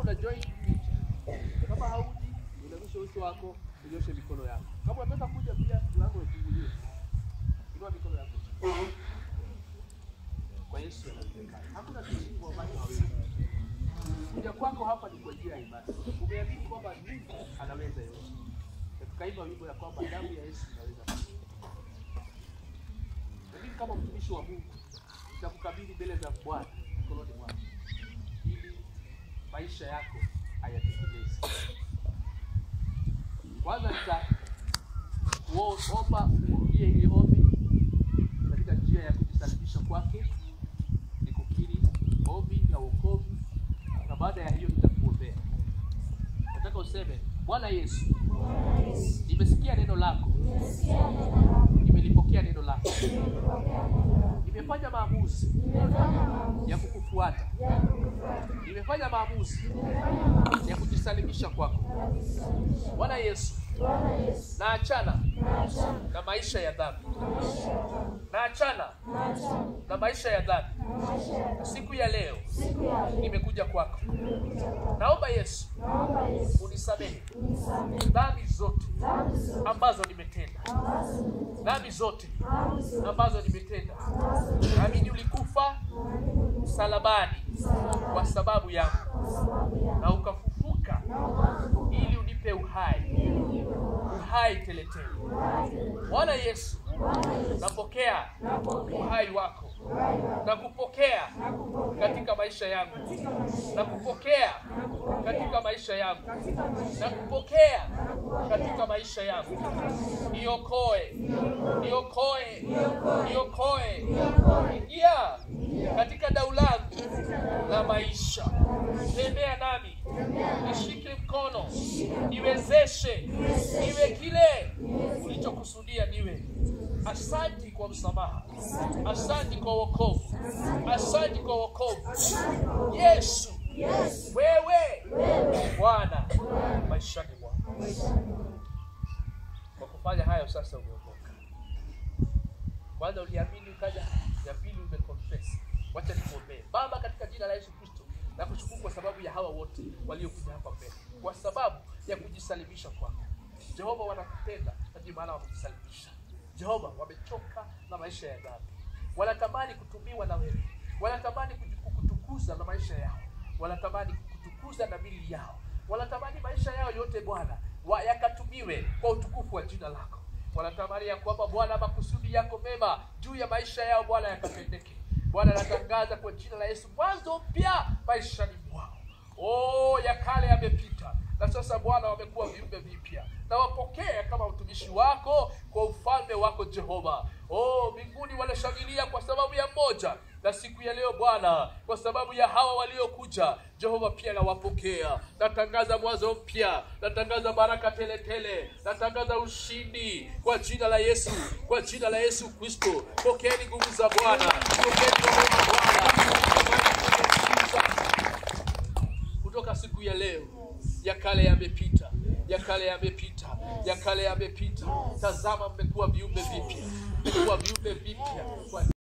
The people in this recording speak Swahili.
una join kama hauji uinamishe uso wako unyoshe mikono yako kama unataka kuja pia mlango ufunguliwe inua mikono yako kwa Yesu anawezekana hakuna kitu ambacho hawezi kuja kwako hapa ni kwa njia ya imani umeamini kwamba Mungu anaweza yote na tukaimba wimbo ya kwamba damu ya Yesu inaweza lakini kama mtumishi wa Mungu nitakukabidhi mbele za Bwana mikononi mwako ili maisha yako hayatekelezi. Kwanza nitakuomba urudie hili ombi katika njia ya kujisalimisha kwake, ni kukiri ombi la wokovu, na baada ya hiyo nitakuombea. Nataka useme Bwana Yesu, nimesikia neno lako, nimelipokea neno lako, nimefanya maamuzi ya kukufuata, nimefanya maamuzi ya kujisalimisha kwako. Bwana Yesu, naachana na maisha ya dhambi, naachana na maisha ya dhambi. Siku ya leo nimekuja kwako, naomba Yesu unisamehe dhambi zote ambazo nimetenda, dhambi zote ambazo nimetenda. Naamini ulikufa msalabani kwa sababu yangu na ukafufuka ili unipe uhai, uhai teletele. Bwana Yesu, napokea uhai wako na kupokea katika maisha yangu, na kupokea katika maisha yangu, na kupokea katika maisha yangu. Niokoe, niokoe, niokoe, ingia katika dau langu la maisha, tembea nami, nishike mkono, niwezeshe, niwe kile ulichokusudia niwe. Asanti kwa msamaha, asanti kwa wokovu, asanti kwa wokovu. Yesu, wewe Bwana maishani mwangu. Kwa kufanya hayo sasa umeokoka. Kwanza uliamini ukaja, ya pili umeconfess. Wacha nikuombee. Baba, katika jina la Yesu Kristo, nakushukuru kwa sababu ya hawa wote waliokuja hapa mbele, kwa sababu ya kujisalimisha kwako. Jehova, wanakupenda na ndio maana wamejisalimisha. Jehova, wamechoka na maisha ya dhambi, wanatamani kutumiwa na wewe, wanatamani kukutukuza na maisha yao, wanatamani kukutukuza na mili yao, wanatamani maisha yao yote Bwana wa yakatumiwe kwa utukufu wa jina lako. Wanatamani ya kwamba Bwana, makusudi yako mema juu ya maisha yao Bwana yakatendeke. Bwana, natangaza kwa jina la Yesu mwanzo mpya maishani mwao. Oh, ya kale yamepita na sasa Bwana wamekuwa viumbe vipya, na wapokee kama mtumishi wako kwa ufalme wako Jehova. Oh, mbinguni wanashangilia kwa sababu ya mmoja, na siku ya leo Bwana, kwa sababu ya hawa waliokuja Jehova, pia nawapokea. Natangaza mwanzo mpya, natangaza baraka tele tele, natangaza ushindi kwa jina la Yesu, kwa jina la Yesu Kristo. Pokeeni nguvu za Bwana, pokeeni neema ya Bwana kutoka siku ya leo. Ya kale yamepita, ya kale yamepita, ya kale yamepita. Tazama, mmekuwa viumbe vipya, mmekuwa viumbe vipya kwa